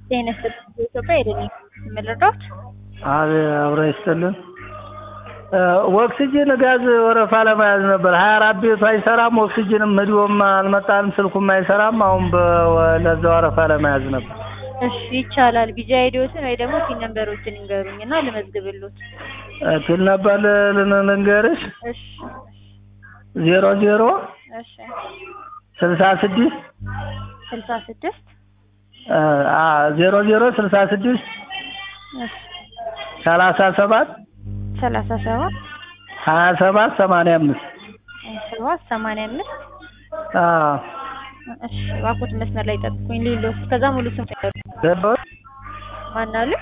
ጤና ይስጥልኝ በኢትዮጵያ የደም መረዳት አብረ ይስጥልን። ኦክሲጅን ጋዝ ወረፋ ለመያዝ ነበር። ሀያ አራት ቤቱ አይሰራም። ኦክሲጅንም ህዲዮም አልመጣንም። ስልኩም አይሰራም። አሁን ለዛ ወረፋ ለመያዝ ነበር። እሺ ይቻላል። ቢጃ አይዲዎትን ወይ ደግሞ ፒን ነምበሮችን ይንገሩኝ እና ልመዝግብሎት። ፒን ነበር ልንገርሽ እሺ ዜሮ ዜሮ እሺ ስልሳ ስድስት ስልሳ ስድስት ዜሮ ዜሮ ስልሳ ስድስት እሺ ሰላሳ ሰባት ሰላሳ ሰባት ሀያ ሰባት ሰማንያ አምስት ሀያ ሰባት ሰማንያ አምስት አዎ እሺ እባክዎት መስመር ላይ ጠብቁኝ ሌሎስ ከዛ ሙሉ ስም ይንገሩኝ። ገባሁት። ማን አሉ?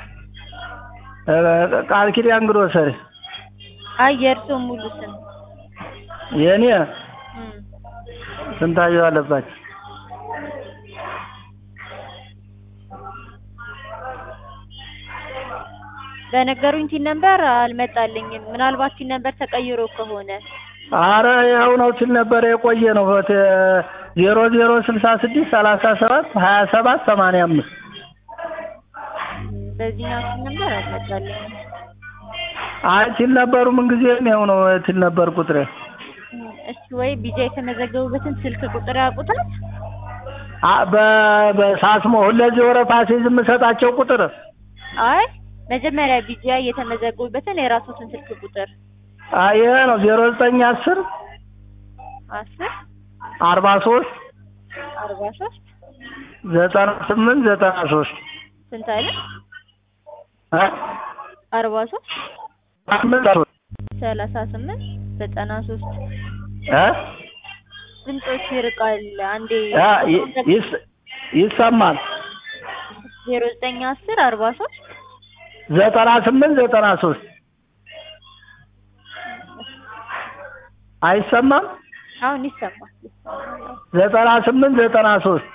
ቃል ኪዳን ግሮሰሪ አይ የእርስዎ ሙሉ ስም የእኔ እም፣ ስንታየው አለባቸው። በነገሩኝ ቲን ነምበር አልመጣልኝም። ምናልባት ቲን ነምበር ተቀይሮ ከሆነ አረ ያው ነው ሲል ነበረ የቆየ ነው። ዜሮ ዜሮ ስልሳ ስድስት ሰላሳ ሰባት ሀያ ሰባት ሰማንያ አምስት በዚህኛው ቲን ነምበር አልመጣልኝም። አይ ሲል ነበሩ ምንጊዜም ያው ነው ሲል ነበር ቁጥሬ። እም፣ እሺ ወይ ቢጃ የተመዘገቡበትን ስልክ ቁጥር ያውቁታል? አ- በ- በሳስሞ ሁለዚህ ወረፋ ሲይዝ የምሰጣቸው ቁጥር አይ መጀመሪያ ቢጃ የተመዘገቡበትን የራስዎትን ስልክ ቁጥር አይ ይሄ ነው ዜሮ ዘጠኝ አስር አስር አርባ ሶስት አርባ ሶስት ዘጠና ስምንት ዘጠና ሶስት ስንት አለ? እ? አርባ ሶስት ስምንት ሶስት ሰላሳ ስምንት ዘጠና ሶስት እ? ድምፆች ይርቃል። አንዴ አ፣ ይ- ይስ- ይሰማል ዜሮ ዘጠኝ አስር አርባ ሶስት ዘጠና ስምንት ዘጠና ሶስት አይሰማም አሁን ይሰማል ይሰማል። ዘጠና ስምንት ዘጠና ሶስት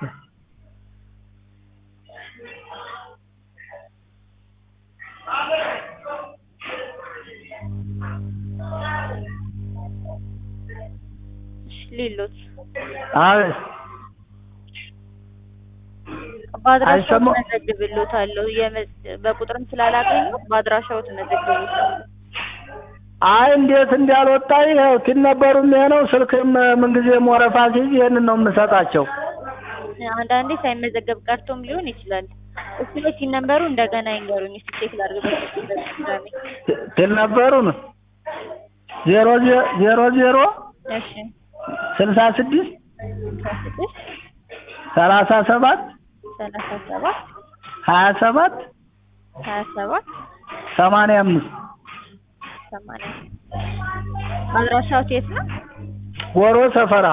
እሺ ሌሎች አቤት በአድራሻው አይሰማም? ትመዘግብሎታለሁ። የመ- በቁጥርም ስላላገኙ በአድራሻው ትመዘግብሎታለሁ። አይ እንዴት እንዳልወጣ ይኸው ቲን ነበሩም ይሄ ነው ስልክም ምንጊዜም ወረፋ ሲይዝ ይሄንን ነው የምሰጣቸው አንዳንዴ ሳይመዘገብ ቀርቶም ሊሆን ይችላል። እሱ ላይ ሲነበሩ እንደገና ይንገሩኝ እስኪ ቼክ ላድርግበት። ድጋሜ ቲን ነበሩን ዜሮ ዜ- ዜሮ ዜሮ እሺ ስልሳ ስድስት ስልሳ ስድስት ሰላሳ ሰባት ሰላሳ ሰባት ሀያ ሰባት ሀያ ሰባት ሰማንያ አምስት ሰማንያ አድራሻው የት ነው? ጎሮ ሰፈራ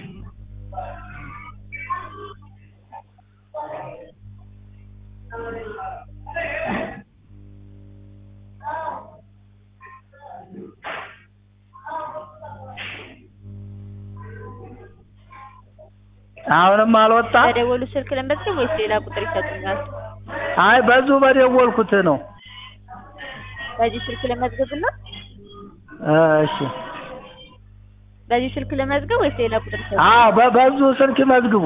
አሁንም አልወጣ በደወሉ ስልክ ለመዝገብ ወይስ ሌላ ቁጥር ይሰጡኛል? አይ በዙ በደወልኩት ነው በዚህ ስልክ ለመዝገብና እሺ በዚህ ስልክ ለመዝገብ ወይስ ሌላ ቁጥር ይሰጡኛል? አዎ በ- በዙ ስልክ መዝግቡ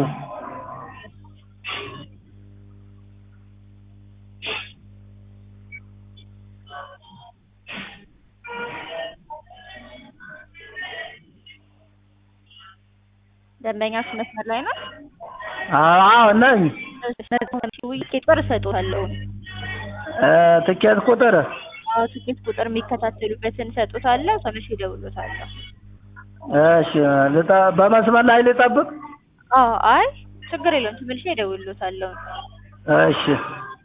ደንበኛችሁ መስመር ላይ ነው? አዎ ነኝ ውይይት ቁጥር እሰጥዎታለሁ። እ፣ ትኬት ቁጥር አዎ ትኬት ቁጥር የሚከታተሉበትን እሰጥዎታለሁ። ተመሽ እደውልዎታለሁ። እሺ ልጠ- በመስመር ላይ ልጠብቅ አዎ አይ ችግር የለውም። ተመልሼ እደውልዎታለሁ። እሺ